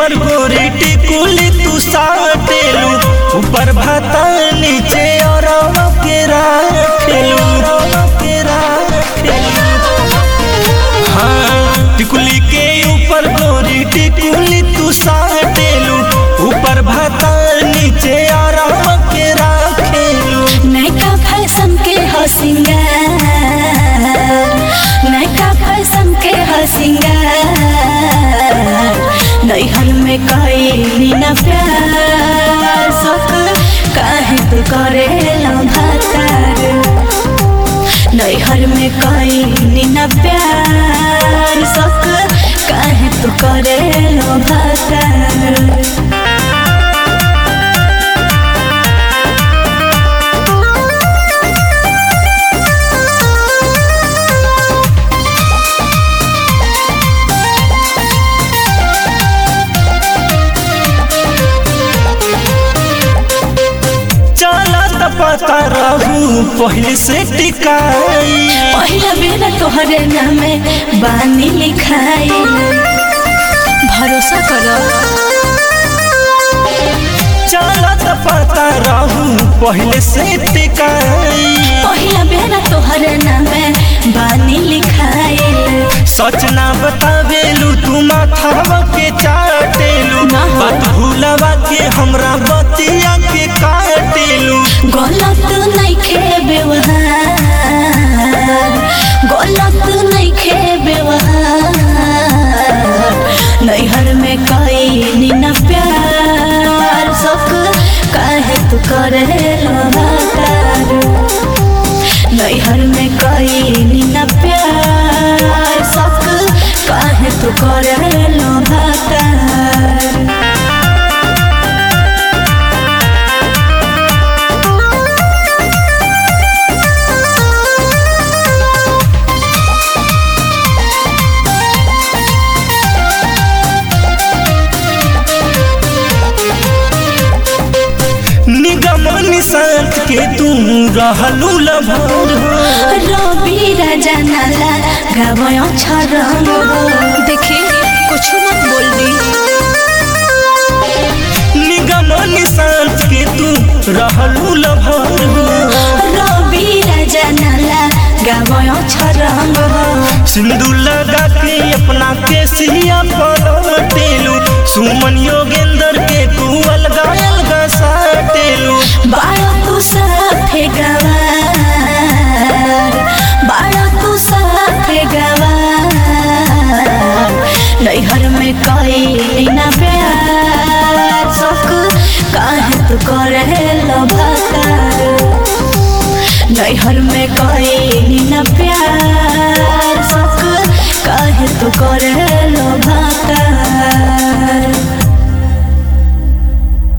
ऊपर गोरी टिकुली तू साटेलू ऊपर भाता नीचे और के राखेलू के राखेलू हाँ टिकुली के ऊपर गोरी टिकुली तू साटेलू ऊपर भाता नीचे और के राखेलू नैका फैशन के हो सिंगार नैका फैशन के हो सिंगार नैहर में कई न प्यार सक काहे तू करे भातार नैहर में कई न प्यार सक काहे तू करे भातार चलत पता रहू पहले से टिकाई पहिला बेला तोहरे नामे बानी लिखाई भरोसा करो चलत पता रहू पहले से टिकाई पहिला बेला तोहरे नामे बानी लिखाई सच ना बतावेलू तू माथावा के चाटेलू ना हो। बात भूलवा के हमरा बतिया के काटेलू गलत नइखे व्यवहार गलत नइखे व्यवहार नैहर में कई न प्यार सक काहे तू करे लगातार नैहर में कई न प्यार सक काहे तू करे लगातार निगम निशांत के तू रहलू लभर हो रवि राजा नाला गावयो छरंग देखी कुछ मत बोल दी निगम निशांत के तू रहलू लभर हो रवि राजा नाला गावयो छरंग सिंदूर लगा के अपना केसिया पलटेलू सुमन योगेंद्र के तू अलगा अलगा साटेलू बाड़ा तू साथे गवार बाड़ा तू साथे गवार नैहर में कई न प्यार सक काहे तू करे लभातार नैहर में कई न प्यार सक काहे तू करे लो भाता